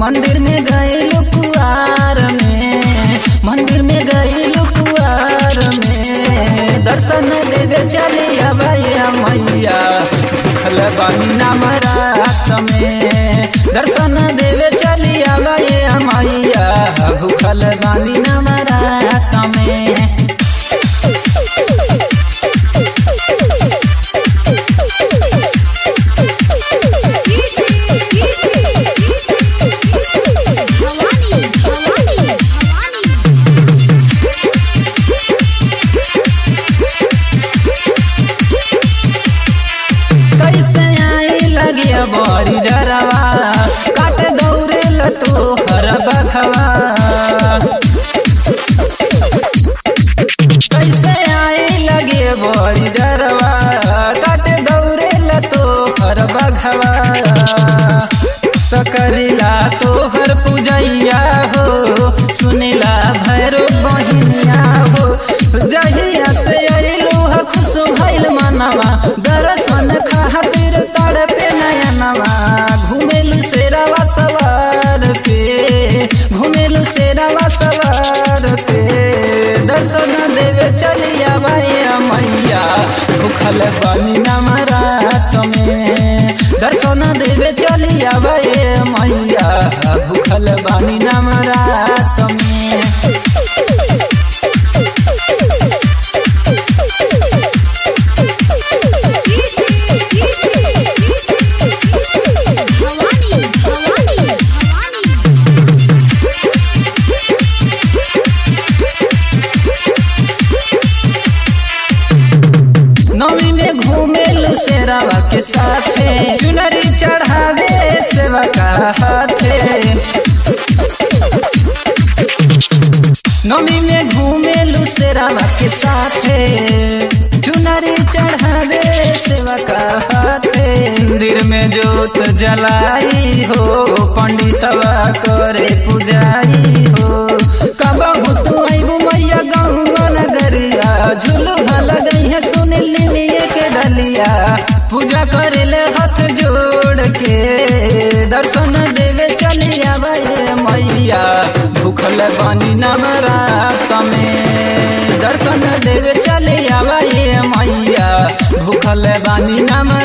मंदिर में गए कुआर में मंदिर में गए कुआर में दर्शन देवे चलिया भैया मैया भूखल बानी नाम रात में दर्शन देवे चलिया भैया मैया भूखल बानी नाम रात में भवानी भवानी भवानी कैसे आई लगिया बड़ी डरवा काट दौड़े लतो हर बघवा कैसे आई लगे बड़ी डरवा काट दौड़े लतो हर बघवा सकरिला तोहर पूजैया हो सुनिला भैरो बहिनिया हो जहिया से अइलू ह खुश भइल मनवा दर्शन खातिर तड़पे नयनवा घुमेलू शेरवा सवार पे घुमेलू शेरवा सवार पे दर्शन देवे चलिया भैया मैया भूखल बनी नमरात में दर्शन देवे चलिया भैया मैया भूखल बनी नमरात में भवानी भवानी भवानी नवी में घूमेलू शेरावा के साथे चुनरी चढ़ावे सेवा का हाथे नवी में घूमेलू शेरावा के साथे चुनरी चढ़ावे सेवा का हाथे मंदिर में जोत जलाई हो पंडितवा करे पुजाई हो कबहू तू आइबू मैया गौवा नगरिया झुलू लगई है सुनिल निमिये के डलिया पूजा करे ले हाथ जोड़ के दर्शन देवे चलिया भैया मैया भूखल बानी नवरात में दर्शन देवे चलिया भैया मैया भूखल बानी नवरात